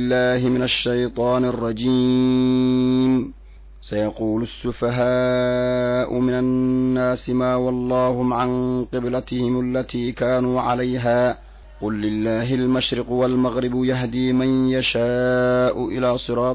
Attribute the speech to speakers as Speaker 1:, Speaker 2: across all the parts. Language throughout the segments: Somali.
Speaker 1: بالله من الشيطان الرجيم سيقول السفهاء من الناس ما واللهم عن قبلتهم التي كانوا عليها قل لله المشرق والمغرب يهدي من يشاء إلى صراط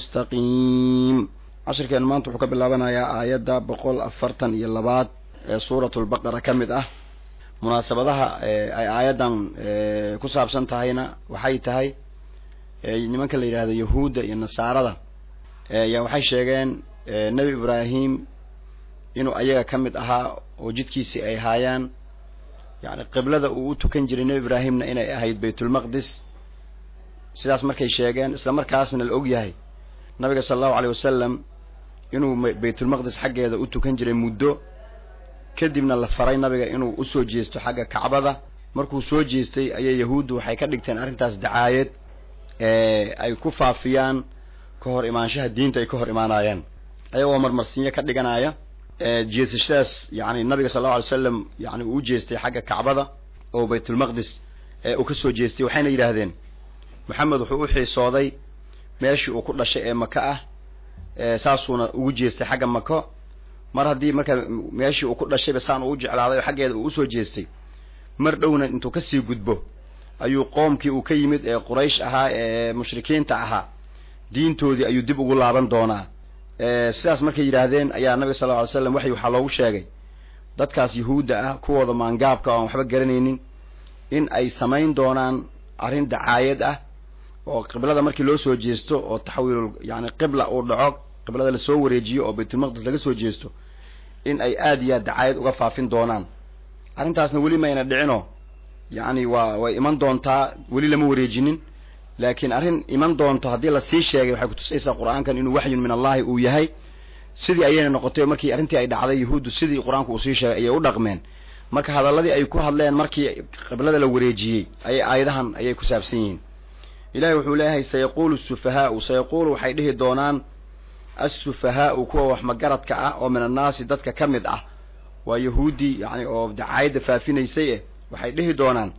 Speaker 1: مستقيم cashirkeen maanta wuxuu ka bilaabanayaa aayadda boqol afartan iyo labaad ee suuratu lbaqara ka mid ah munaasabadaha ay aayaddan ku saabsan tahayna waxay tahay nimanka la yidhaahdo yahuudda iyo nasaarada ya waxay sheegeen nebi ibraahim inuu ayaga ka mid ahaa oo jidkiisii ay haayaan yani qiblada uu u tukan jiray nebi ibraahimna inay ahayd baytulmaqdis sidaas markay sheegeen isla markaasna la og yahay nabiga sala allahu aleyh wasalam inuu baytulmaqdis xaggeeda u tukan jiray muddo kadibna la faray nabiga inuu usoo jeesto xagga kacbada markuu soo jeestay ayay yahuuddu waxay ka dhigteen arrintaas dacaayad ay ku faafiyaan ka hor imaanshaha diinta ay ka hor imaanayaan ayagoo marmarsiinyo ka dhiganaya jeesashadaas yani nabiga sal allau alay slam yani uu u jeestay xagga kacbada oo baytulmaqdis uu ka soo jeestay waxayna yidhaahdeen maxamed wuxuu u xiisooday meeshii uu ku dhashay ee maka ah saasuuna ugu jeestay xagga mako mar haddii marka meeshii uu ku dhashayba saan uu u jeclaaday oo xaggeeda uu usoo jeestay mar dhowna intuu kasii gudbo ayuu qoomkii uu ka yimid ee quraysh ahaa ee mushrikiinta ahaa diintoodii ayuu dib ugu laaban doonaa sidaas markay yidhaahdeen ayaa nabiga sal lla alay slam waxay waxaa loogu sheegay dadkaas yahuudda ah kuwooda maangaabka oo aan waxba garanaynin in ay samayn doonaan arrin dacaayad ah oo qiblada markii loo soo jeesto oo taxwiilul yani qibla uu dhaco qiblada lasoo wareejiyo oo baytulmaqdis laga soo jeesto in ay aada iyo aad dacaayad uga faafin doonaan arrintaasna weli mayna dhicino yacni waa way iman doontaa weli lama wareejinin laakiin arrin iman doonto haddii lasii sheegay waxay kutusaysaa qur-aankan inuu waxyun min allahi uu yahay sidii ayayna noqotay markii arrintii ay dhacday yahuuddu sidii qur-aanku uu sii sheegay ayay u dhaqmeen marka hadalladii ay ku hadleen markii qiblada la wareejiyey ayay aayadahan ayay ku saabsan yihiin ilahi wuxuu leeyahay sayaquulu sufahaau sayaquulu waxay dhihi doonaan assufahaau kuwa wax magaradka ah oo min annaasi dadka ka mid ah waa yahuudi yani oo dacaayadda faafinaysay eh waxay dhihi doonaan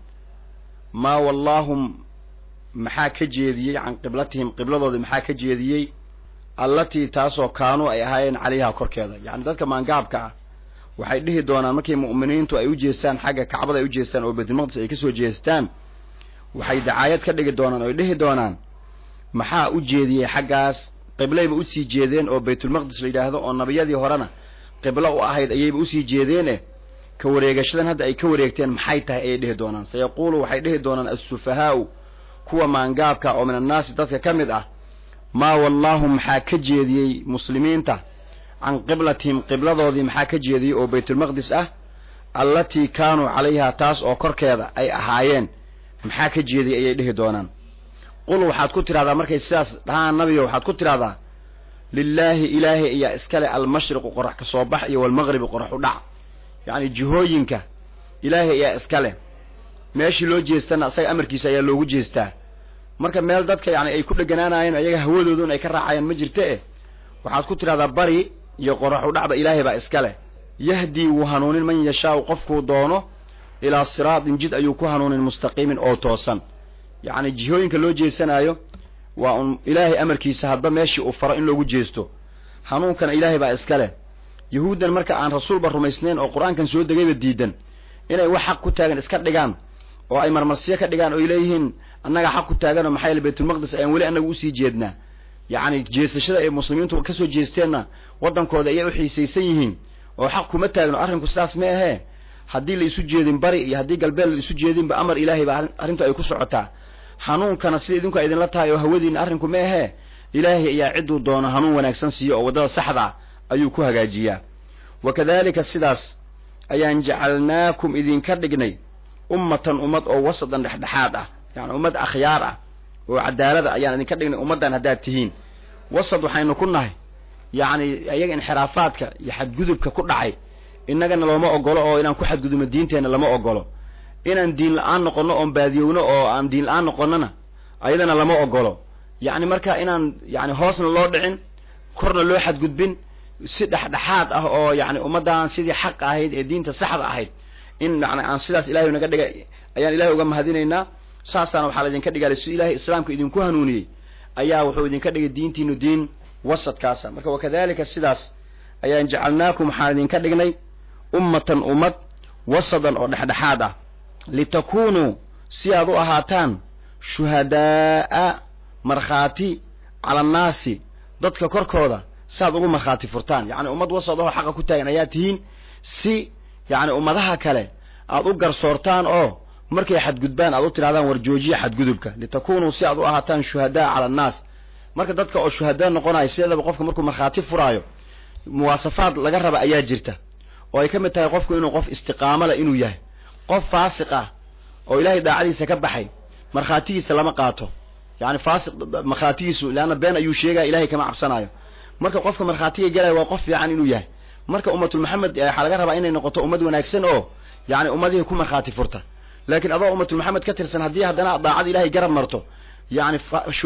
Speaker 1: maa wallaahum maxaa ka jeediyey can qiblatihim qibladoodii maxaa ka jeediyey allatii taasoo kaanuu ay ahaayeen calayha korkeeda yani dadka maangaabka ah waxay dhihi doonaan markii mu'miniintu ay u jeestaan xagga kacbada ay u jeestaan oo baytulmaqdis ay kasoo jeestaan waxay dacaayad ka dhigi doonaan oy dhihi doonaan maxaa u jeediyey xaggaas qiblayba usii jeedeen oo baytulmaqdis la yidhaahdo oo nabiyadii horena qiblo u ahayd ayayba usii jeedeene ka wareegashadan hadda ay ka wareegteen maxay tahay ayay dhihi doonaan sayaquulu waxay dhihi doonaan assufahaau kuwa maangaabka oo min annaasi dadka ka mid ah maa wallaahu maxaa ka jeediyey muslimiinta can qiblatihim qibladoodii maxaa ka jeediyey oo baytulmaqdis ah allatii kaanuu calayha taas oo korkeeda ay ahaayeen maxaa ka jeediyey ayay dhihi doonaan qul waxaad ku tidhahdaa markay sidaas dhahaan nabiga waxaad ku tidhahdaa lilaahi ilaahay ayaa iskale almashriqu qorax ka soo bax iyo walmaqribi qorax u dhac yacni jihooyinka ilaahay ayaa iskale meeshii loo jeestana asaga amarkiisa ayaa loogu jeestaa marka meel dadka yani ay ku dheganaanayeen ayaga hawadoodun ay ka raacayaan ma jirta eh waxaad ku tidhahdaa bari iyo qorax u dhacba ilaahay baa iskale yahdii wuu hanuunin man yashaau qofkuu doono ilaa siraatin jid ayuu ku hanuunin mustaqiimin oo toosan yacni jihooyinka loo jeesanaayo waa un ilaahay amarkiisa hadba meeshii uu faro in loogu jeesto hanuunkana ilaahay baa iska leh yahuuddan marka aan rasuulba rumaysnayn oo qur-aankan soo degayba diidan inay wax xaq ku taagan iska dhigaan oo ay marmarsiyo ka dhigaan oo ay leeyihiin annagaa xaq ku taaganoo maxaa yaele baytulmaqdis ayaan weli annaga usii jeednaa yacni jeesashada ay muslimiintu kasoo jeesteenna waddankooda ayay u xiisaysan yihiin oo xaq kuma taagno arrinku sidaas ma ahee haddii la isu jeedin bari iyo haddii galbeed la isu jeedinba amar ilaahay baa arrintu ay ku socotaa hanuunkana sida idinku idinla tahay oo hawadiina arrinku ma ahee ilaahay ayaa cidduu doono hanuun wanaagsan siiyo oo waddada saxda ayuu ku hagaajiyaa wa kadalika sidaas ayaan jacalnaakum idinka dhignay ummatan ummad oo wasadan dhexdhexaad ah yani ummad akhyaar ah oo cadaalada ayaan idinka dhignay ummaddan haddaad tihiin wasad waxaynu ku nahay yacni iyaga inxiraafaadka iyo xadgudubka ku dhacay innagana looma ogolo oo inaan ku xadgudubno diinteenna lama ogolo inaan diin la-aan noqono oon baadiyowno oo aan diin la-aan noqonona ayadana lama ogolo yacni marka inaan yani hoosna loo dhicin korna loo xadgudbin si dhexdhexaad ah oo yani ummaddan sidii xaq ahayd ee diinta saxda ahayd in yani aan sidaas ilahay naga dhigay ayaan ilahay uga mahadinaynaa saasaana waxaa laydinka dhigaalay si ilaahay islaamka idinku hanuuniyey ayaa wuxuu idinka dhigay diintiinu diin wasadkaasa marka wakadalika sidaas ayaan jacalnaakum waxaan idinka dhignay ummatan ummad wasadan oo dhexdhexaad ah litakunuu si aad u ahaataan shuhadaa'a markhaati cala annaasi dadka korkooda saaad ugu markhaati furtaan yacni ummad wasad oo xaqa ku taagan ayaa tihiin si yacni ummadaha kale aad u garsoortaan oo markay xadgudbaan aad u tidhahdaan war joojiya xadgudubka litakunuu si aad u ahaataan shuhadaa cala annaas marka dadka oo shuhadaa noqonaya sideedaba qofka markuu markhaati furaayo muwaasafaad laga raba ayaa jirta oo ay ka mid tahay qofku inuu qof istiqaamo leh inuu yahay qof faasiq ah oo ilaahay daacadiisa ka baxay markhaatigiisa lama qaato yani faasiq markhaatigiisu leanna been ayuu sheegaya ilahay kama cabsanayo marka qofka markhaatiga gelaya waa qof fiican inuu yahay marka ummatul maxamed waxaa laga rabaa inay noqoto ummad wanaagsan oo yani ummadihii ku markhaati furta laakiin adoo ummatul maxamed ka tirsan haddii haddana daacada ilahay garab marto yani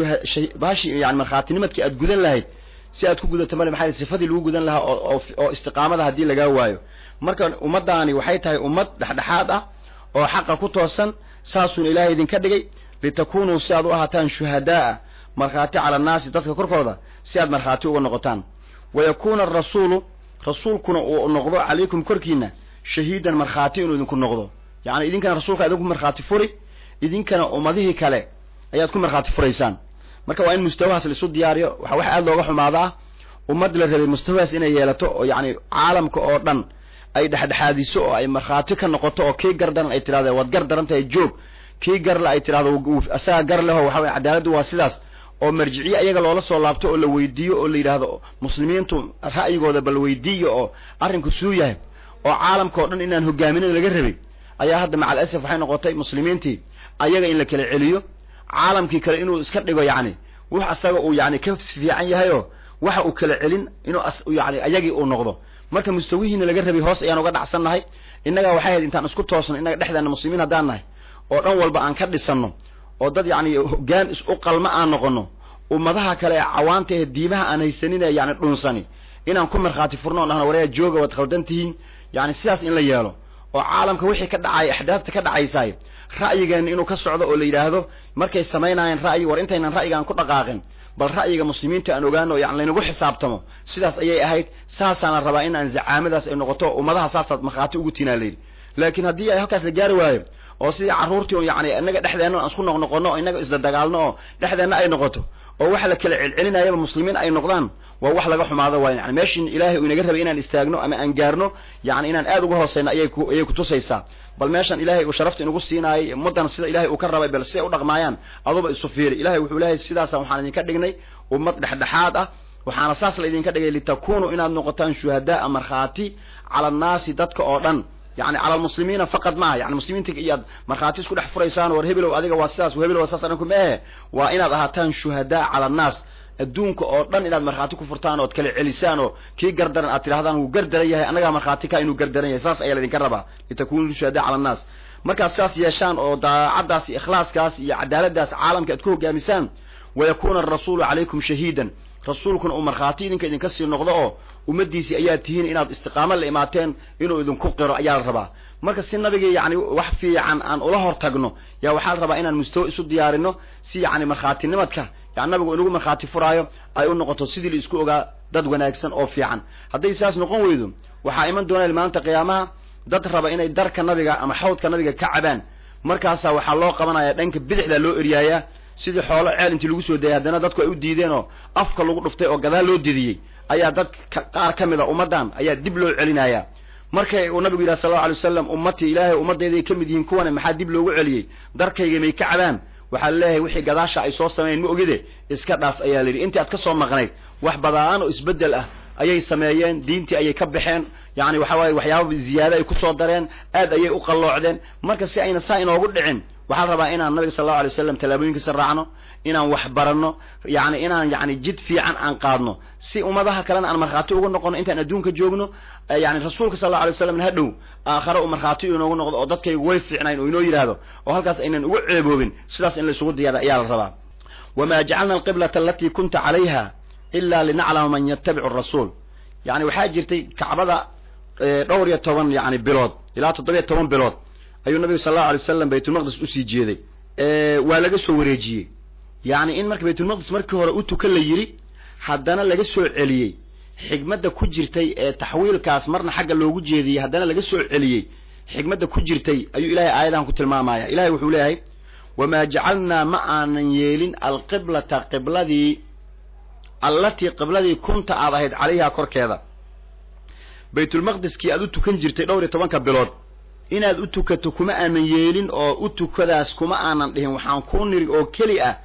Speaker 1: bashi yani markhaatinimadkii aad gudan lahayd si aad ku gudato male maxaa sifadii lagu gudan lahaa oo oo istiqaamada haddii lagaa waayo marka ummadaani waxay tahay ummad dhexdhexaad ah oo xaqa ku toosan saasuuna ilaahay idinka dhigay litakunuu si aad u ahaataan shuhadaaa markhaati cala annaasi dadka korkooda si aad markhaati uga noqotaan wa yakuuna arasuulu rasuulkuna uu noqdo calaykum korkiina shahiidan markhaati inuu idinku noqdo yacni idinkana rasuulka idinku markhaati furi idinkana ummadihii kale ayaad ku markhaati furaysaan marka waa in mustawahaas laisu diyaariyo waxaa wax aad looga xumaadaa ummad la rabay mustawahaas inay yeelato oo yacni caalamka oo dhan ay dhexdhexaadiso oo ay markhaati ka noqoto oo kii gar daran ay tidhahdo waad gar daran tahay joog kii garle ay tidhahdo asaga gar leho waxa weye cadaaladdu waa sidaas oo marjiciye ayaga loola soo laabto oo la weydiiyo oo la yidhaahdo muslimiintu ra'yigooda bal weydiiyo oo arrinku suu yahay oo caalamka o dhan inaan hogaaminada laga rabay ayaa hadda macal asaf waxay noqotay muslimiintii ayaga in la kala celiyo caalamkii kale inuu iska dhigo yacni wax asaga uu yani ka fiican yahayoo waxa uu kala celin inuu yani ayagii uu noqdo marka mustawihiina laga rabay hoos ayaan uga dhacsannahay innagaa waxay hayd intaan isku toosno innaga dhexdeena muslimiin haddaan nahay oo dhan walba aan ka dhisanno oo dad yacni hoggaan is u qalma aan noqono ummadaha kale ee cawaanta ee diimaha aan haysanin ee yani dhunsani inaan ku markhaati furno o dhahno waryaa jooga waad khaldan tihiin yani sidaas in la yeelo oo caalamka wixii ka dhacay axdaafta ka dhacaysaay ra'yigeena inuu ka socdo oo la yidhaahdo markay samaynayeen ra'yi war intaynan ra'yigaan ku dhaqaaqin bal ra'yiga muslimiinta aan ogaano yani laynagu xisaabtamo sidaas ayay ahayd saasaana rabaa in aan zacaamadaas ay noqoto ummadaha saasaad markhaati ugu tiinaa layidhi laakiin haddii ay halkaas la gaari waayo oo sidii carruurtii yani inaga dhexdeenna aan isku noqnoqono oo inaga isla dagaalno oo dhexdeenna ay noqoto oo waxa la kala celcelinayaba muslimiin ay noqdaan waa wax laga xumaado waayo yani meeshin ilaahay uu inaga rabay inaan istaagno ama aan gaarno yani inaan aad uga hooseyno ayay ku ayay kutusaysaa bal meeshan ilaahay uu sharafta inagu siinaayay ummaddan sida ilahay uu ka rabay bal siday u dhaqmaayaan aduba isu fiiri ilahay wuxuu leeyahay sidaasa waxaan idinka dhignay ummad dhexdhexaad ah waxaana saas la idinka dhigay litakunuu inaad noqotaan shuhadaa markhaati cala annaasi dadka oo dhan yani cala almuslimiina faqad maaha yani muslimiinta iyaad markhaati isku dhex furaysaan war hebelow adiga waa sidaas hebelow waa saas anku maehe waa inaad ahaataan shuhadaa cala annaas adduunka oo dhan inaad markhaati ku furtaan ood kala celisaan oo kii gardaran aad tidhahdaan wuu gardaran yahay annagaa markhaati ka inuu gardaran yahay saas ayaa laydinka rabaa litakunuu shuhadaa cala annaas markaad sidaas yeeshaan oo daacaddaas iyo ikhlaaskaas iyo cadaaladaas caalamka aad ku hogaamisaan wayakuuna arasuulu calaykum shahiidan rasuulkuna uu markhaati idinka idinka sii noqdo oo ummaddiisii ayaa tihiin inaad istiqaamo la imaateen inuu idinku qiro ayaa la rabaa marka si nabigii yani wax fiican aan ula hor tagno yaa waxaa la rabaa inaan mustawo isu diyaarino si yani markhaatinimadka yani nabigu inagu markhaati furaayo ay u noqoto sidii la isku ogaa dad wanaagsan oo fiican hadday saas noqon weydo waxaa iman doonaa maalinta qiyaamaha dad raba inay darka nabiga ama xawdka nabiga ka cabaan markaasaa waxaa loo qabanaya dhanka bidixda loo eryaayaa sidii xoolo ceel intii lagu soo dayay haddana dadku ay u diideen oo afka lagu dhuftay oo gadaal loo didiyey ayaa dad qaar ka mid a ummaddan ayaa dib loo celinayaa markay uu nabigu yidhaha sal lla alay waslam ummatii ilaahay ummadayday ka mid yihiin kuwane maxaa dib loogu celiyey darkayga may ka cabaan waxaa laleeyahay wixii gadaasha ay soo sameeyeen ma ogide iska dhaaf ayaa la yidhi intii aad ka soo maqnayd wax badaan oo isbeddel ah ayay sameeyeen diintii ayay ka baxeen yani waxa waaye waxyaaba ziyaado ay kusoo dareen aad ayay u qalloocdeen marka si ayna saa inoogu dhicin waxaa rabaa inaan nabiga sal allau alay waslam tallaabooyinkiisa raacno inaan wax baranno yani inaan yani jid fiican aan qaadno si ummadaha kalena aan markhaati uga noqono intaan adduunka joogno yani rasuulka sal alla alay waslam hadhow aakhare u markhaati inoogu noqdo oo dadkaygu way fiicnayn oo inoo yidhaahdo oo halkaas aynan uga ceeboobin sidaas in laysugu diyaara ayaa la rabaa wamaa jacalna alqiblata alatii kunta calayha ila linaclama man yatabicu rasuul yani waxaa jirtay kacbada dhowr iyo toban yani bilood ilaa toddobiyo toban bilood ayuu nabigu sal allau alay wasalam baytulmaqdis usii jeeday waa laga soo wareejiyey yacni in marka baytulmaqdis markii hore u tukan la yidhi haddana laga soo celiyey xigmadda ku jirtay ee taxwiilkaas marna xagga loogu jeediyey haddana laga soo celiyey xigmadda ku jirtay ayuu ilahay aayadahan ku tilmaamaya ilahay wuxuu leeyahay wamaa jacalnaa ma aanan yeelin alqiblata qibladii allatii qibladii kunta aad ahayd calayhaa korkeeda baytulmaqdiskii aad u tukan jirtay dhowr iyo tobanka bilood inaad u tukato kuma aanan yeelin oo u tukadaas kuma aanan dhihin waxaan kuu niri oo keli ah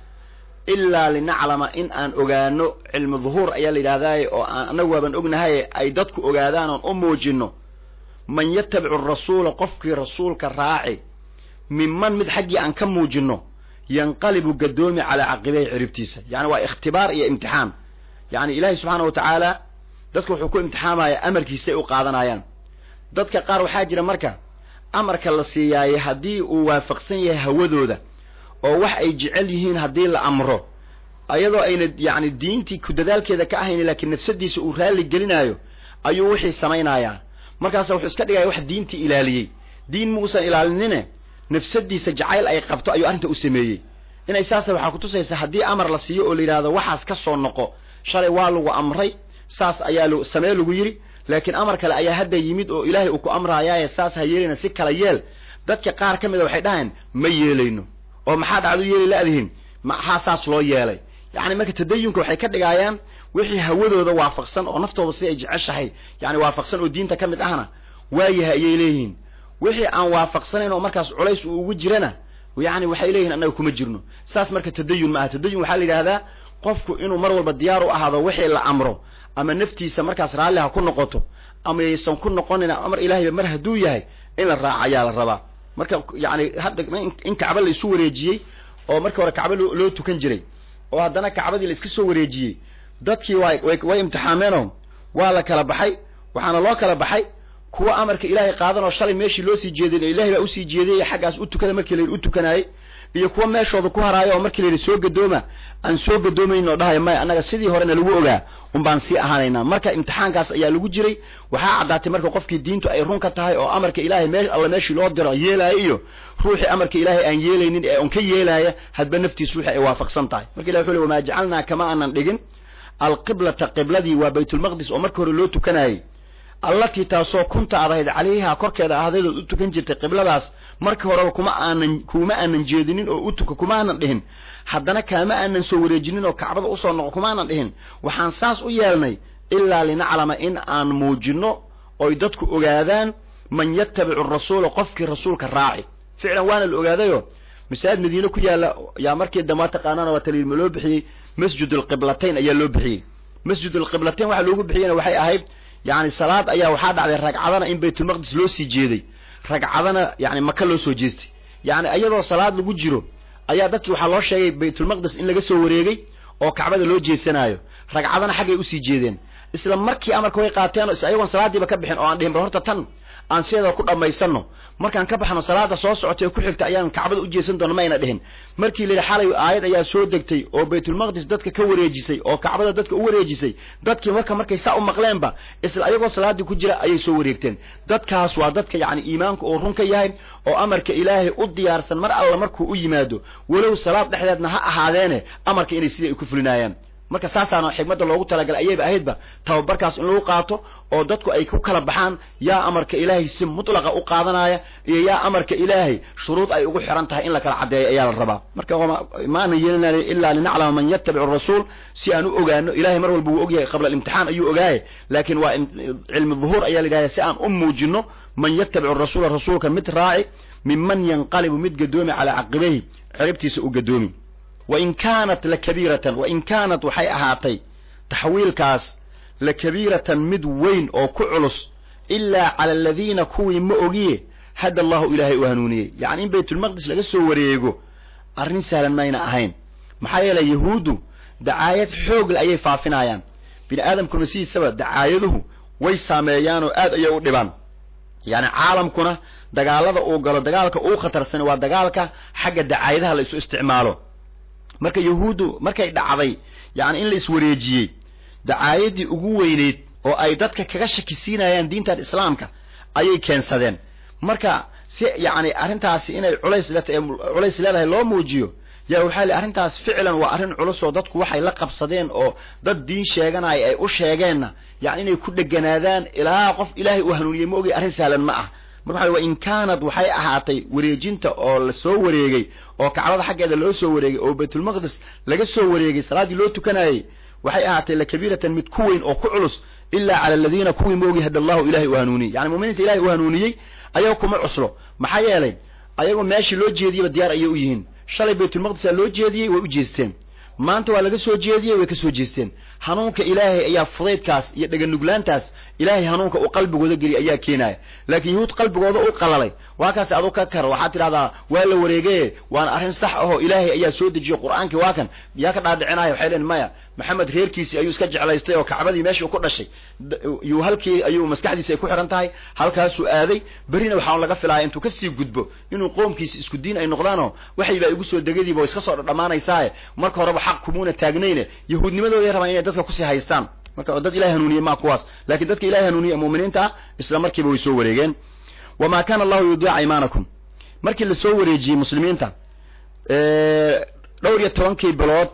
Speaker 1: ilaa linaclama in aan ogaano cilmi duhuur ayaa la yidhahdaaye oo aan annagu waaban ognahaye ay dadku ogaadaan oon u muujinno man yatabicu rasuula qofkii rasuulka raaci minman mid xaggii aan ka muujinno yanqalibu gadoomi calaa caqibahi ciribtiisa yacni waa ikhtibaar iyo imtixaan yacni ilaahay subxaana wa tacaala dadka wuxuu ku imtixaamaya amarkiisay u qaadanayaan dadka qaar waxaa jira marka amarka la siiyaaye haddii uu waafaqsan yahay hawadooda oo wax ay jecel yihiin haddii la amro ayadoo ayna yacni diintii ku dadaalkeeda ka ahayn laakiin nafsadiisa uu raalli gelinaayo ayuu wixii samaynayaa markaasa wuxuu iska dhigaya wax diintii ilaaliyey diin muusan ilaalinine nafsadiisa jacayl ay qabto ayuu arrinta u sameeyey inay saasa waxaa kutusaysa haddii amar la siiyo oo la yidhahdo waxaas ka soo noqo shalay waa lagu amray saas ayaa l samee lagu yidhi laakiin amar kale ayaa hadda yimid oo ilaahay uu ku amraayaaye saas ha yeelayna si kala yeel dadka qaar ka mid a waxay dhaheen ma yeelayno oo maxaa dhacdu yeeli la-dihin maxaa saas loo yeelay yacni marka tadayunka waxay ka dhigaayaan wixii hawadooda waafaqsan oo naftooda si ay jeceshahay yani waafaqsan oo diinta ka mid ahna waayahay ayay leeyihiin wixii aan waafaqsanayn oo markaas culays uu ugu jirana yani waxay leeyihin annaga kuma jirno saas marka tadayun ma aha tadayun waxaa la yidhahdaa qofku inuu mar walba diyaar u ahaado wixii la amro ama naftiisa markaas raalli ha ku noqoto ama yaysan ku noqonin amar ilaahayba mar hadduu yahay in la raaca ayaa la rabaa marka yani hadda in kacba la isu wareejiyey oo markii hore kacba loo tukan jiray oo haddana kacbadii la iska soo wareejiyey dadkii way way imtixaameenoo waa la kala baxay waxaana loo kala baxay kuwa amarka ilaahay qaadan oo shalay meeshii loo sii jeedin ilahay baa usii jeediyay xaggaas u tukada markii la yidhi u tukanaayey iyo kuwa meeshooda ku haraayo oo markii la yidhi soo gadooma aan soo gadoomayn oo dhahaya maya annaga sidii horena lagu ogaa un baan sii ahaanaynaa marka imtixaankaas ayaa lagu jiray waxaa caddaatay marka qofkii diintu ay run ka tahay oo amarka ilaahay mee alla meeshii loo diro yeelaayo iyo ruuxii amarka ilaahay aan yeelaynin ee on ka yeelaaya hadba naftiis wixii ay waafaqsan tahay marka ilah wuxu le wamaa jacalnaa kama aanan dhigin alqiblata qibladii waa baytulmaqdis oo markii hore loo tukanayey allatii taasoo kunta aad ahayd calayhaa korkeeda ahdadood u tukan jirtay qibladaas markii horeba kuma aanan kuma aanan jeedinin oo u tuka kuma aanan dhihin haddana kaama aanan soo wareejinin oo kacbada usoo noqo kuma aanan dhihin waxaan saas u yeelnay ilaa linaclama in aan muujinno oy dadku ogaadaan man yatabicu rasuula qofkii rasuulka raaci ficlan waana la ogaadayo masaajid madiine ku yaalla yaa markii dambe taqaanana waa taliilma loo bixiyey masjid alqiblatayn ayaa loo bixiyey masjid alqiblatayn waxaa loogu bixiyena waxay ahayd yani salaad ayaa waxaa dhacday ragcadana in baytulmaqdis loo sii jeeday ragcadana yani maka loo soo jeestay yani iyadoo salaad lagu jiro ayaa dadkii waxaa loo sheegay baytulmaqdis in laga soo wareegay oo kacbada loo jeesanaayo ragcadana xaggay usii jeedeen isla markii amarka way qaateen ayagoon salaadiiba ka bixin oo aan dhihin bal horta tan aan sideeda ku dhammaysano markaan ka baxno salaada soo socotay oo ku xigta ayaan kacbada u jeesan doona mayna dhihin markii la yidhi xalay aayad ayaa soo degtay oo baytulmaqdis dadka ka wareejisay oo kacbada dadka u wareejisay dadkii marka markay saa u maqleenba isla ayagoo salaadii ku jira ayay soo wareegteen dadkaas waa dadka yacni iimaanka oo run ka yahay oo amarka ilaahay u diyaarsan mar alla markuu u yimaado walow salaad dhexdeedna ha ahaadeene amarka inay sidii ay ku fulinaayaan marka saasaana xigmadda loogu talagalay ayayba ahaydba tababarkaas in lagu qaato oo dadku ay ku kala baxaan yaa amarka ilaahay si mutlaqa u qaadanaya iyo yaa amarka ilaahay shuruud ay ugu xiran tahay in la kala caddeeyo ayaa la rabaa marka ma aanan yeelina ilaa linaclama man yatabicu rasuul si aan u ogaano ilahay mar walba wuu ogyahay qabla alimtixaan ayuu ogaaye laakiin waa cilmi duhuur ayaa la yidhahda si aan u muujino man yatabicu rasuula rasuulka mid raaci minman yanqalibu mid gadoomi calaa caqibayhi ciribtiisa u gadoomi wain kaanat lakabiiratan wain kaanat waxay ahaatay taxwiilkaas lakabiiratan mid weyn oo ku culus ilaa cala aladiina kuwii ma ogiye hadda allahu ilaahay u hanuuniyey yacni in baytulmaqdis laga soo wareego arrin sahlan mayna ahayn maxaa yeelay yahuuddu dacaayad xoogle ayay faafinayaan bini aadamkuna sidiisaba dacaayaduhu way saameeyaan oo aad ayay u dhibaan yacni caalamkuna dagaalada uu galo dagaalka uu khatarsan waa dagaalka xagga dacaayadaha la isu isticmaalo marka yahuuddu markay dhacday yacni in la iswareejiyey dacaayadii ugu weyneyd oo ay dadka kaga shakisiinayaan diintan islaamka ayay keensadeen marka si yacni arrintaasi inay culays le culays leedahay loo muujiyo yaa waxaa li arrintaas ficlan waa arrin culus oo dadku waxay la qabsadeen oo dad diin sheeganaya ay u sheegeenna yani inay ku dheganaadaan ilaa qof ilaahay uu hanuuniyey ma ogay arrin sahlan ma ah marka waxa wa in kaanad waxay ahaatay wareejinta oo la soo wareegay oo kacbada xaggeeda loo soo wareegay oo baytulmaqdis laga soo wareegay salaaddii loo tukanayey waxay ahaatay lakabiiratan mid ku weyn oo ku culus ilaa cala aladiina kuwii moogi hada allahu ilahay u hanuuniyey yani muminiinta ilahay u hanuuniyey ayago kuma cuslo maxaa yeelay ayagoo meeshii loo jeediyeyba diyaar ayay u yihiin shalay baytulmaqdisa loo jeediyey way u jeesteen maanta waa laga soo jeediyey way ka soo jeesteen hanuunka ilaahay ayaa fudaydkaas iyo dheganuglaantaas ilaahay hanuunka uu qalbigooda geliy ayaa keenaya laakiin yahuud qalbigooda u qalalay waa kaas adu ka kar waxaad tidhahdaa waa la wareegeye waana arrin sax ahoo ilaahay ayaa soo dejiyey qur-aankii waa kan yaa ka dhaadhicinaya waxay leen maya maxamed reerkiisii ayuu iska jeclaystay oo kacbadii meeshii ku dhashay yuu halkii ayuu maskaxdiisi ay ku xihan tahay halkaasuu aaday berrina waxaan laga filaya intuu kasii gudbo inuu qoomkiisi isku diin ay noqdaanoo waxay baa igu soo degadiiba iska soo dhadhamaanaysaaye marka horeba xaq kumuuna taagnayne yahuudnimadooday rabaan inay dadka kusii haystaan marka dad ilahay hanuuniye maa kuwaas laakiin dadka ilahay hanuuniye mu'miniinta ah isla markiiba way soo wareegeen wamaa kaana allahu yudiica imaanakum markii la soo wareejiyey muslimiinta dhowr iyo tobankii bilood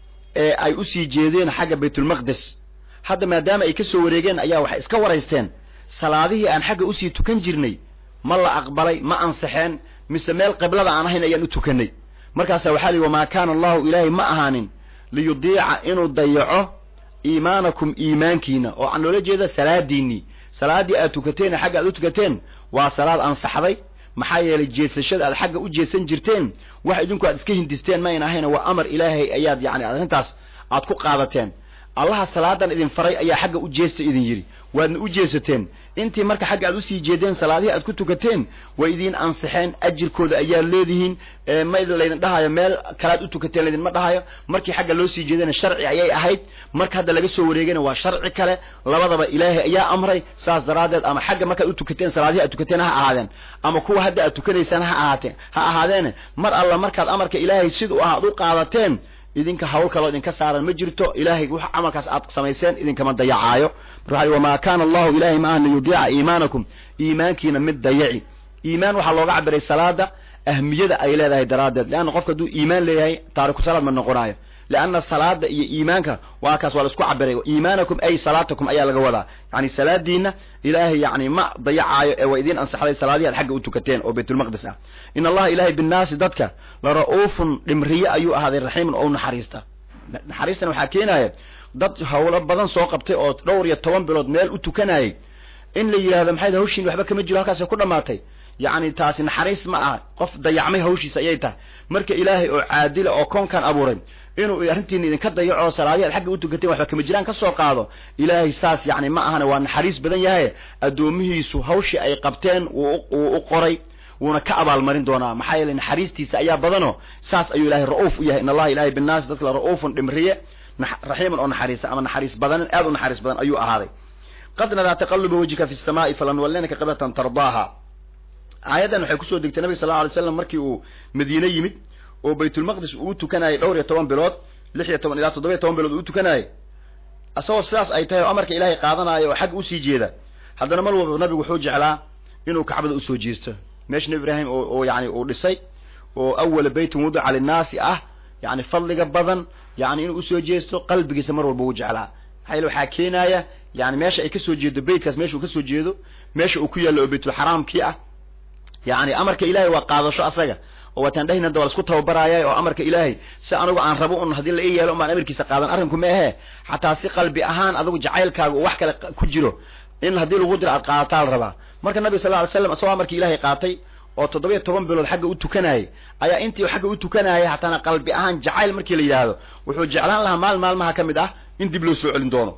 Speaker 1: ee ay usii jeedeen xagga baytulmaqdes hadda maadaama ay ka soo wareegeen ayaa waxay iska waraysteen salaadihii aan xagga usii tukan jirnay ma la aqbalay ma ansaxeen mise meel qiblada aan ahayn ayaan u tukanay markaasa waxaa lihi wamaa kaana allahu ilaahay ma ahaanin liyudiica inuu dayaco iimaanakum iimaankiina oo aan loola jeeda salaadiinii salaaddii aad tukateen ee xagga aad u tukateen waa salaad ansaxday maxaa yeelay jeesashada aad xagga u jeesan jirteen wax idinku aad iska hindisteen ma ayn ahayna waa amar ilaahay ayaad yani arrintaas aad ku qaadateen allaha salaadan idin faray ayaa xagga u jeesta idin yidhi waadna u jeesateen intii marka xagga aad usii jeedeen salaadihii aad ku tukateen way idiin ansixeen ajirkooda ayaad leedihiin ma laydin dhahayo meel kalaad u tukateen laydinma dhahayo markii xagga loo sii jeedana sharci ayay ahayd marka hadda laga soo wareegana waa sharci kale labadaba ilaahay ayaa amray saas daraaddeed ama xagga markaad u tukateen salaadihii aad tukateen ha ahaadeen ama kuwa hadda aad tukanaysaan ha ahaatee ha ahaadeene mar alla markaad amarka ilaahay siduu ahaad u qaadateen idinka hawl kaloo idinka saaran ma jirto ilaahay wax camalkaas aad samayseen idinkama dayacaayo marka wamaa kaana allahu ilahay ma ahan liyudiica iimaanakum iimaankiina mid dayaci iimaan waxaa looga cabiray salaada ahmiyada ay leedahay daraaddeed leanna qofka hadduu iimaan leeyahay taariku salaad ma noqonayo leanna salaada iyo iimaanka waa kaas waa la isku cabiray iimaanakum ay salaatakum ayaa laga wadaa yani salaadiina ilaahay yani ma dayacaayo ee waa idiin ansaxday salaadihi aad xagga u tukateen oo baytulmaqdis ah in allaha ilahay binnaasi dadka la ra-uufun dhimriye ayuu ahaaday raxiimun oo naxariista naxariistan waxaa keenaya dad hawlo badan soo qabtay oo dhowr iyo toban bilood meel u tukanayay in la yidhahdo maxay hawshiin waxba kama jiro halkaasay ku dhamaatay yacni taasi naxariis ma aha qof dayacmay hawshiisa ayay tahay marka ilaahay oo caadila oo koonkan abuuray inuu arrintiina idinka dayaco salaadihi ad xagga u tukateen waxba kama jiraan ka soo qaado ilaahay saas yacni ma ahane waa naxariis badan yahay addoomihiisu hawshii ay qabteen wuu u qoray wuuna ka abaalmarin doonaa maxaa yeelay naxariistiisa ayaa badano saas ayuu ilahay ra-uuf u yahay in allaha ilahay binnaasi dadka la ra-uufun dhimriye raxiiman oo naxariisa ama naxariis badanin aad u naxariis badan ayuu ahaaday qad nadaa taqaluba wejhika fi samaa'i falanuwallinaka qiblatan tardaaha aayaddan waxay kusoo degtay nabiga sal lla alay slam markii uu madiine yimid oo baytulmaqdis uu tukanayay dhowr iyo toban bilood lix iyo toban ilaa toddoba iyo toban bilood uu tukanayay isagoo sidaas ay tahay oo amarka ilaahay qaadanaayo oo xagga usii jeeda haddana mar walba nabigu wuxuu jeclaa inuu kacbada usoo jeesto meesha nebi ibraahim oo yani uu dhisay oo awala beytin wudica linnaasi ah yani fadliga badan yani inuu usoo jeesto qalbigiisa mar walba uu jeclaa maxaa yele waxaa keenaya yani meesha ay kasoo jeedo beytkaas meesha uu kasoo jeedo meesha uu ku yaallo oo baytulxaraamkii ah yani amarka ilahay waa qaadasho asaga oo waataan dhahin hadda waa laisku tababaraaya oo amarka ilaahay si anigu aan rabo un haddii la ii yeelo umaan amarkiisa qaadan arrinku ma ahe xataa si qalbi ahaan adigu jacaylkaaga uu wax kale ku jiro in haddii lagu diro aad qaadataa la rabaa marka nabiga sal ly slam isagoo amarkii ilaahay qaatay oo toddobiyo toban bilood xagga u tukanayay ayaa intii xagga u tukanayay hataana qalbi ahaan jacayl markii la yidhaahdo wuxuu jeclaan lahaa maal maalmaha ka mid ah in dib loo soo celin doono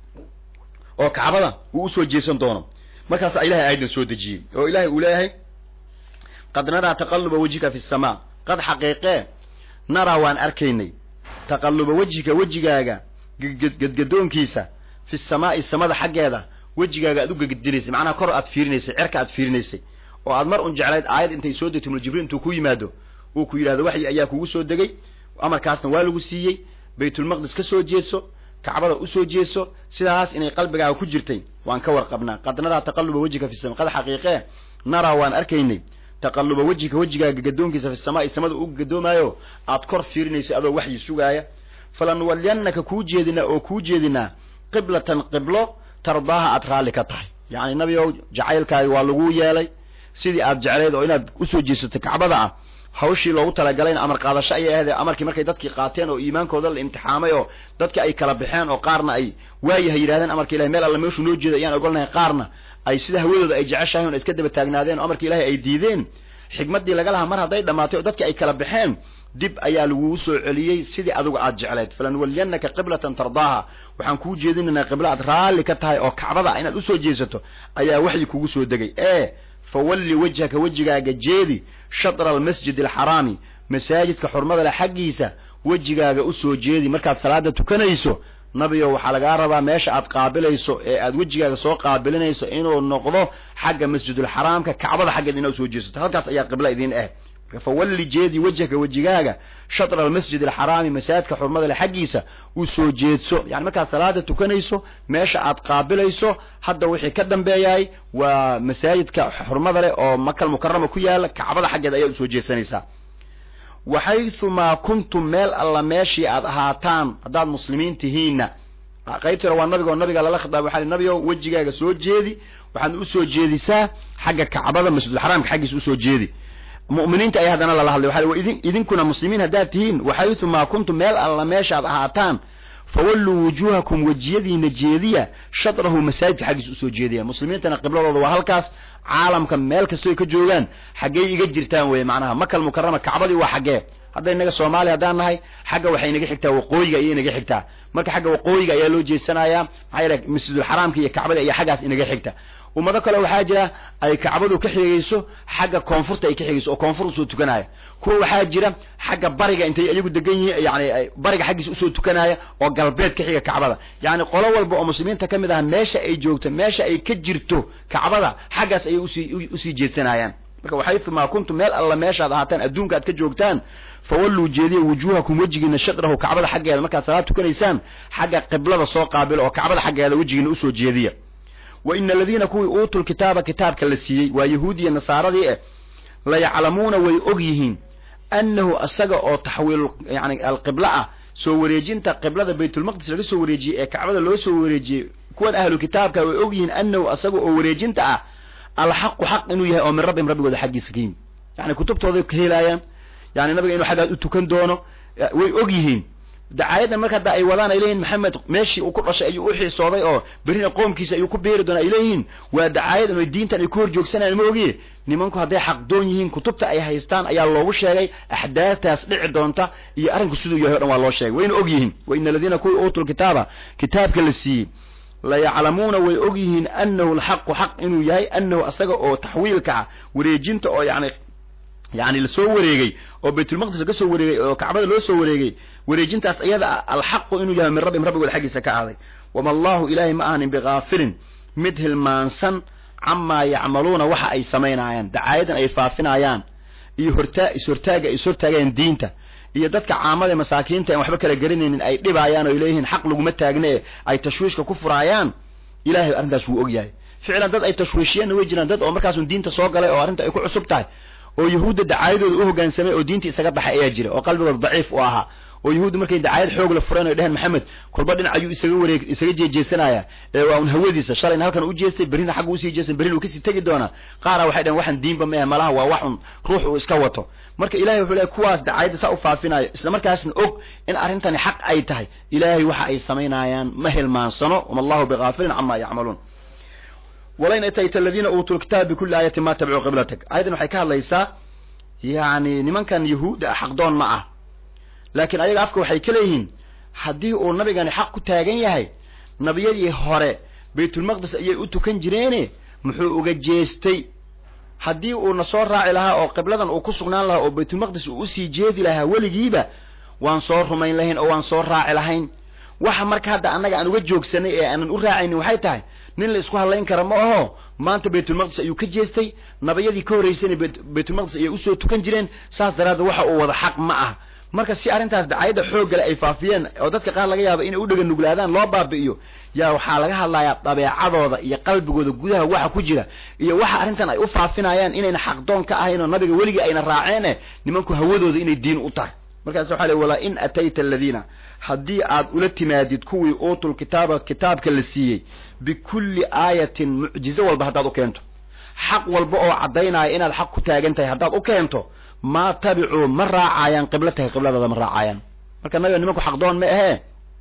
Speaker 1: oo kacbada uu usoo jeesan doono markaasaa ilahay aayadan soo dejiyey oo ilahay uu leeyahay qad naraa taqaluba wejhika fi samaa qad xaqiiqee naraa waan arkaynay taqaluba wejhika wejigaaga gedgadoonkiisa fi samaa'i samada xaggeeda wejigaaga aad u gegedinaysay macnaha kor aad fiirinaysay cerka aad fiirinaysay oo aad mar un jeclayd aayad intay soo degto muljibriil intuu ku yimaado uu ku yidhahdo waxyi ayaa kugu soo degay amarkaasna waa lagu siiyey baytulmaqdis ka soo jeedso kacbada usoo jeeso sidaas inay qalbigaaga ku jirtay waan ka warqabnaa qad naraa taqaluba wejhika fi sama qad xaqiiqee naraa waan arkaynay taqalluba wejhika wejigaaga gadoonkiisa fi samaa'i samada u gadoomaayo aad kor fiirinaysa adoo waxyi sugaaya falanuwaliyannaka kuu jeedinaa oo kuu jeedinaa qiblatan qiblo tardaaha aad raalli ka tahay yacni nabi ow jacaylkaaga waa laguu yeelay sidii aad jeclayd oo inaad usoo jeesato kacbada ah hawshii loogu talagalayna amar qaadasho ayay ahayd amarkii markay dadkii qaateen oo iimaankooda la imtixaamay oo dadki ay kala baxeen oo qaarna ay waayahay yidhahdeen amarka ilahay meel alla meeshuu noo jeeda ayaan ogolnahay qaarna ay sida hawadooda ay jeceshahay on iska daba taagnaadeen oo amarka ilahay ay diideen xigmaddii laga lahaa mar hadday dhammaatay oo dadki ay kala baxeen dib ayaa lagugu soo celiyey sidii adigu aad jeclayd falanuwaliyannaka qiblatan tardaaha waxaan kuu jeedinaynaa qiblo aad raalli ka tahay oo kacbada ah inaad usoo jeesato ayaa waxyi kugu soo degay ee fawalli wejhaka wejigaaga jeedi shatra almasjid alxaraami masaajidka xurmada leh xaggiisa wejigaaga usoo jeedi markaad salaada tukanayso nabiyo waxaa lagaa rabaa meesha aad qaabilayso ee aad wejigaaga soo qaabilinayso inuu noqdo xagga masjidulxaraamka kacbada xaggeed inaad usoo jeesato halkaas ayaa qibla idiin ah fawalli jeedi wejhaka wejigaaga shatra almasjid alxaraami masaajidka xurmada leh xaggiisa usoo jeedso yani markaad salaada tukanayso meesha aad qaabilayso hadda wixii ka dambeeyahay waa masaajidka xurmada leh oo makal mukarama ku yaala kacbada xaggeed ayaad usoo jeedsanaysaa waxaythumaa kuntum meel alla meeshii aad ahaataan haddaad muslimiin tihiinna qaybtii hore waa nabigo nabiga lala khitaabay waxaa nabigo wejigaaga soo jeedi waxaad usoo jeedisaa xagga kacbada masjidulxaraamka xaggiisa usoo jeedi mu'miniinta ayaa haddana lala hadlay waxa idin idinkuna muslimiin haddaad tihiin waxaythumaa kuntum meel alla meeshaad ahaataan fawalluu wujuuhakum wejiyadiina jeediya shatrahu masaajidka xaggiisa usoo jeediya muslimiintana qibladooda waa halkaas caalamka meel kastoy ka joogaan xaggey iga jirtaan weye macnaha makal mukarama kacbadii waa xaggee hadda inaga soomaaliya haddaan nahay xagga waxay inaga xigtaa waqooyiga ayay inaga xigtaa marka xagga waqooyiga ayaa loo jeesanayaa maxaa yeele masjidulxaraamka iyo kacbada ayaa xaggaas inaga xigta ummado kale waxaa jira ay kacbadu ka xigayso xagga koonfurta ay ka xigayso oo koonfur usoo tukanaya kuwa waxaa jira xagga bariga intay iyagu degan yihiin yani bariga xaggiisa usoo tukanaya oo galbeed ka xiga kacbada yani qolo walba oo muslimiinta ka mid ah meesha ay joogto meesha ay ka jirto kacbada xaggaas ayay usii usii jeedsanayaan marka waxaythumaa kuntum meel alla meeshaad ahaataan adduunka aad ka joogtaan fawalluu jeediya wujuuhakum wejigiina shatrahu kacbada xaggeeda markaad salaad tukanaysaan xagga qiblada soo qaabilo oo kacbada xaggeeda wejigiina usoo jeediya wa ina aladiina kuwii uutul kitaaba kitaabka la siiyey waa yahuudiya nasaaradii eh layaclamuuna way og yihiin annahu asaga oo taxwiil yani alqibla ah soo wareejinta qiblada baytulmaqdis laga soo wareejiyey ee kacbada loo soo wareejiyey kuwan ahlu kitaabka way og yihiin annahu asaga oo wareejinta ah alxaqu xaq inuu yahay oo min rabbihim rabbigooda xaggiisa ka yimi yani kutubtooday ka helaayaan yani nabiga inuu xaggaas u tukan doono way og yihiin dacaayadan marka hadda ay wadaan ay leeyihin maxamed meeshii uu ku dhashay ayuu u xiisooday oo berrina qoomkiisa ayuu ku beeri doona ay leeyihiin waa dacaayadan oo diintan ay ku hor joogsanayaan ma ogiye nimanku hadday xaqdoon yihiin kutubta ay haystaan ayaa loogu sheegay axdaataas dhici doonta iyo arrinku siduu yahay o dhan waa loo sheegay wayna og yihiin wa ina aladiina kuwii uutul kitaaba kitaabka la siiyey layaclamuuna way og yihiin annahu alxaqu xaq inuu yahay annahu asaga oo taxwiilka ah wareejinta oo yani yani lasoo wareegay oo baytulmaqdis laga soo wareegay oo kacbada loo soo wareegay wareejintaas iyada ah alxaqu inuu yahay min rabbihim rabbigooda xaggiisa ka aaday wama allahu ilaahay ma ahanin bikaafilin mid hilmaansan camaa yacmaluuna waxa ay samaynaayaan dacaayadan ay faafinayaan iyo hortaa is-hortaaga ay is-hortaagayaan diinta iyo dadka caamada masaakiinta aan waxba kala garanaynin ay dhibaayaan oo ay leeyihiin xaq laguma taagne e ay tashwiishka ku furaayaan ilahay arrintaas wuu og yahay ficlan dad ay tashwiishiyeenna way jiraan dad oo markaasun diinta soo galay oo arrinta ay ku cusub tahay oo yahuudda dacaayadooda u hoggaansamay oo diinta isaga baxay ayaa jira oo qalbigooda daciif u ahaa oo yahuudda markay dacaayad xoog la fureen oy dheheen maxamed kolba dhinac ayuu isaga wareeg isaga jeejeesanaya ee waa un hawadiisa shalayna halkan u jeestay berrina xagga usii jeestay berrina uu kasii tegi doonaa qaara waxay dheheen waxaan diinba ma ahe malaha waa wax un ruux uu iska wato marka ilahay wuxuu leeyahy kuwaas dacaayadda saa u faafinayo isla markaasna og in arrintani xaq ay tahay ilaahay waxa ay samaynayaan ma hilmaansano wama allahu bikaafilin camaa yacmaluun walain atayta aladiina uutuu lkitaaba bikulli aayati ma tabicuu qiblatak aayaddan waxay ka hadlaysaa yani nimankan yahuudda ah xaqdoon ma ah laakiin ayaga afka waxay ka leeyihiin haddii uu nabigani xaq ku taagan yahay nabiyadii hore baytulmaqdis ayay u tukan jireene muxuu uga jeestay haddii uuna soo raaci lahaa oo qibladan uu ku sugnaan lahaa oo baytulmaqdis uu usii jeedi lahaa weligiiba waan soo rumayn lahayn oo waan soo raaci lahayn waxa marka hadda annaga aan uga joogsanay ee aanan u raacaynin waxay tahay nin la isku hadlayn kara ma aho maanta baytulmaqdis ayuu ka jeestay nabiyadii ka horraysayna baytulmaqdis ayay usoo tukan jireen saas daraaddeed waxa uu wada xaq ma ah marka si arrintaas dacayadda xooggale ay faafiyeen oo dadka qaar laga yaabo inay u dhega nuglaadaan loo baabi'iyo yaa waxaa laga hadlayaa dabeecadooda iyo qalbigooda gudaha waxa ku jira iyo waxa arrintan ay u faafinayaan inayna xaqdoon ka ahayn oo nabiga weligii ayna raaceen eh nimanku hawadooda inay diin u tahay markaas waxa le walaa in atayta aladiina haddii aad ula timaadid kuwii uutul kitaaba kitaabka la siiyey bikulli aayatin mucjizo walba haddaad u keento xaq walba oo caddaynaya inaad xaq ku taagan tahay haddaad u keento maa tabicuu ma raacayaan qiblatahay qibladaada ma raacayaan marka nabiga nimanku xaqdoon ma ahee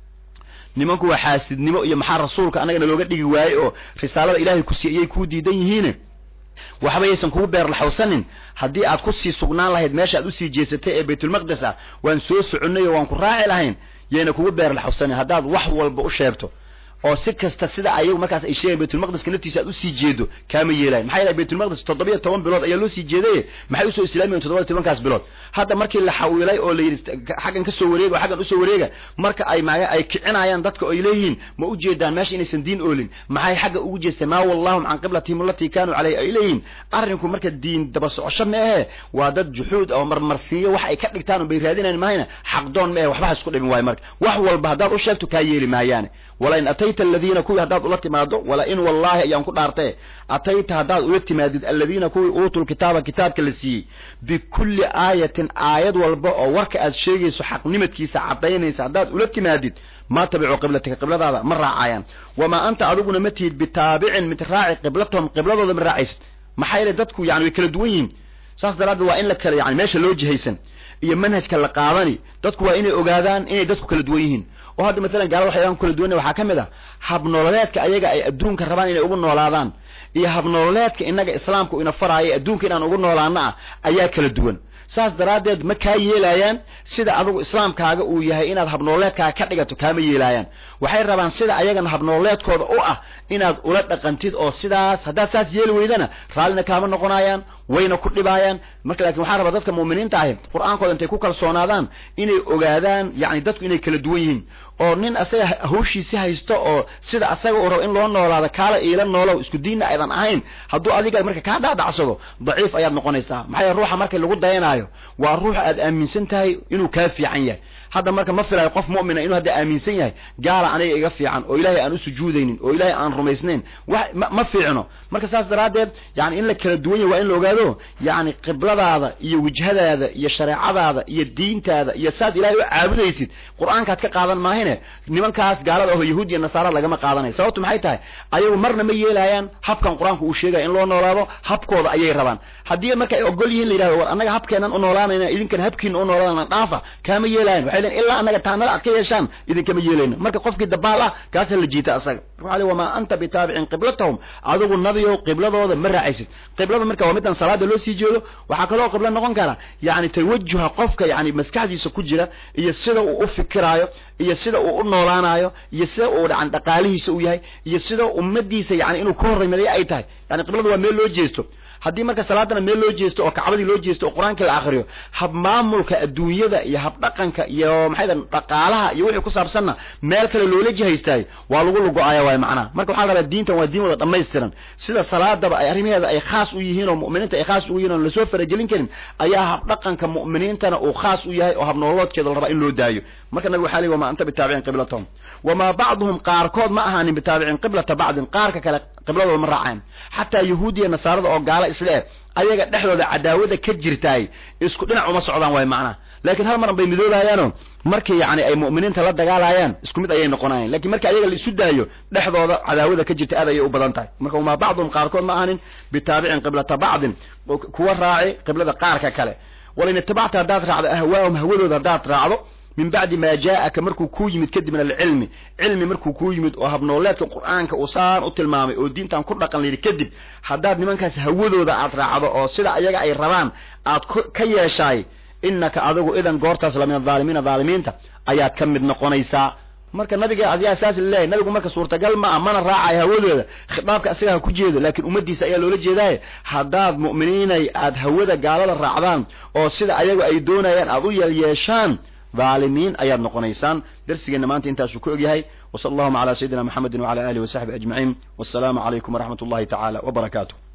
Speaker 1: nimanku waa xaasidnimo iyo maxaa rasuulka annagana looga dhigi waaye oo risaalada ilaahay ku siiyey kuu diidan yihiine waxba yaysan kugu beerlaxawsanin haddii aad ku sii sugnaan lahayd meesha aad usii jeesatay ee baytulmaqdes ah waan soo soconnay oo waan ku raaci lahayn yayna kugu beerlaxawsanin haddaad wax walba u sheegto oo si kasta sida ayagu markaas ay sheegayan baytulmaqdeska naftiisa aad usii jeedo kaama yeelayan maxaa yeelay baytulmaqdes toddobiyo toban bilood ayaa loo sii jeedaye maxay usoo islaamayen toddoba tobankaas bilood hadda markii la xawilay oo la yidhi xaggan kasoo wareega oo xaggan usoo wareega marka ay ma ay kicinayaan dadka ay leeyihiin ma u jeedaan meesha inaysan diin oolin maxay xagga ugu jeesteen maa wallahum can qiblatihim allatii kaanuu caleyh ay leeyihiin arrinku marka diin daba socosho ma ahe waa dad juxuud oo marmarsiiyo wax ay ka dhigtaan bay raadinayn mahayna xaqdoon ma ahe waxba ha isku dhibin waayo marka wax walba haddaad u sheegto kaa yeeli maayaane wala in atayta aladiina kuwii haddaad ula timaado wala in wallaahi ayaan ku dhaartee atayta haddaad ula timaadid aladiina kuwii uutul kitaaba kitaabka la siiyey bikulli aayatin aayad walba oo warka aad sheegayso xaqnimadkiisa caddaynaysa haddaad ula timaadid ma tabicuu qiblatika qibladaada ma raacayaan wamaa anta adiguna ma tihid bitaabicin mid raaci qiblatahum qibladooda ma raacaysid maxaa yeele dadku yani way kala duwan yihiin saas daraaddeed waa in la kala yani meesha loo jihaysan iyo manhajka la qaadani dadku waa inay ogaadaan inay dadku kala duwan yihiin oo hadda maalan gaalada waxyaaban kala duwanna waxaa ka mid ah habnololeedka ayaga ay adduunka rabaan inay ugu noolaadaan iyo habnololeedka innaga islaamku ina faraayo adduunka inaan ugu noolaano ah ayaa kala duwan saas daraaddeed ma kaa yeelaayaan sida adigu islaamkaaga uu yahay inaad habnooleedkaaga ka dhigato kaama yeelaayaan waxay rabaan sida ayagana habnooleedkooda u ah inaad ula dhaqantid oo sidaas haddaad saas yeeli weydana raallina kaama noqonayaan wayna ku dhibaayaan marka lakin waxaa rabaa dadka mu'miniinta ahi qur-aankooda intay ku kalsoonaadaan inay ogaadaan yani dadku inay kala duwan yihiin oo nin asaga hawshiisi haysto oo sida asaga uu rabo in loo noolaado kaala iila noolow isku diinna aydan ahayn hadduu adiga marka kaa dhaadhacsado daciif ayaad noqonaysaa maxaa yeele ruuxa marka lagu dayanaayo waa ruux aad aaminsan tahay inuu kaa fiican yahay hadda marka ma filayo qof mu'mina inuu hadda aaminsan yahay gaala aniga iga fiican oo ilaahay aan u sujuudaynin oo ilaahay aan rumaysnayn wax ma fiicno marka saas daraaddeed yani in la kala duwan yahay waa in la ogaado yani qibladaada iyo wijhadaada iyo shareecadaada iyo diintaada iyo saad ilaahay u caabudaysid qur-aankaad ka qaadan maahine nimankaas gaalada aho yahuud iyo nasaara lagama qaadanayo sababtu maxay tahay ayagu marna ma yeelaayaan habkan qur-aanku uu sheegaya in loo noolaado habkooda ayay rabaan haddii marka ay ogol yihiin la yidhahdo war annaga habkeenan u noolaanayna idinkana habkiina u noolaanana dhaafa kaama yeelaayan waxay leeyiin ilaa annaga taanada aad ka yeeshaan idinkama yeelayno marka qofkii dabaal ah kaasa la jiita asaga waxaa le wamaa anta bitaabicin qiblatahum adigu nabiyow qibladooda ma raacaysid qiblada marka waa midaan salaada loo sii jeedo waxaa kaloo qiblo noqon kara yani tawajuha qofka yani maskaxdiisa ku jira iyo sida uu u fikiraayo iyo sida uu u noolaanayo iyo sida uu yani dhaqaalihiisa u yahay iyo sida ummadiisa yani inuu ka horreymaday ay tahay yani qiblada waa meel loo jeesto haddii marka salaadana meel loo jeesto oo kacbadii loo jeesto oo qur-aankii la akriyo hab maamulka adduunyada iyo hab dhaqanka iyo maxay dhaqaalaha iyo wixii ku saabsanna meel kale loola jihaystaayo waa lagu lugo-aaya waay macnaha marka waxaa la rabaa diintan waa diin wada dhammaystiran sida salaadaba ay arrimaheeda ay khaas u yihiin oo mu'miniinta ay khaas ugu yihin oon lasoo faragelin karin ayaa hab dhaqanka mu'miniintana uu khaas u yahay oo habnooloodkeeda la rabaa in loo daayo marka nabigu waxaa leey wamaa anta bitaabicin qiblatahum wamaa bacduhum qaarkood ma ahaanin bitaabicin qiblata bacdin qaarka kale qibladooda ma raacayan xataa yahuudiya nasaarada oo gaala isle eh ayaga dhexdooda cadaawada ka jirtaay isku dhinac uma socdaan waay macnaha laakiin hal maran bay midoobayaano markii yani ay mu'miniinta la dagaalayaan isku mid ayay noqonayan lakin marka ayaga la isu daayo dhexdooda cadaawada ka jirta aad ayay u badan tahay marka wamaa bacduhum qaarkood ma ahanin bitaabicin qiblata bacdin kuwa raaci qiblada qaarka kale walain itabacta haddaad raacdo ahwaahum hawadooda haddaad raacdo min bacdi maa jaaaka markuu kuu yimid kadib min alcilmi cilmi markuu kuu yimid oo habnooleedka qur-aanka uu saan u tilmaamay oo diintan ku dhaqan layidhi kadib haddaad nimankaas hawadooda aad raacdo oo sida ayaga ay rabaan aad ka yeeshaay inaka adigu idan goortaas la min adaalimiina dhaalimiinta ayaad ka mid noqonaysaa marka nabiga ayaa saas laleeyahay nabigu marka suurtagal ma ah mana raacayo hawadooda khitaabka asiga ha ku jeedo laakiin ummaddiisa ayaa loola jeedaaye haddaad mu'miniinay aad hawada gaalada raacdaan oo sida ayagu ay doonayaan aad u yeelyeeshaan dhaalimiin ayaad noqonaysaan darsigeenna maanta intaasuu ku ogyahay wasala allahuma calaa sayidina maxamedin wacala alihi wasaxbi ajmaciin wassalaamu calaykum waraxmat ullahi tacaala wabarakaatu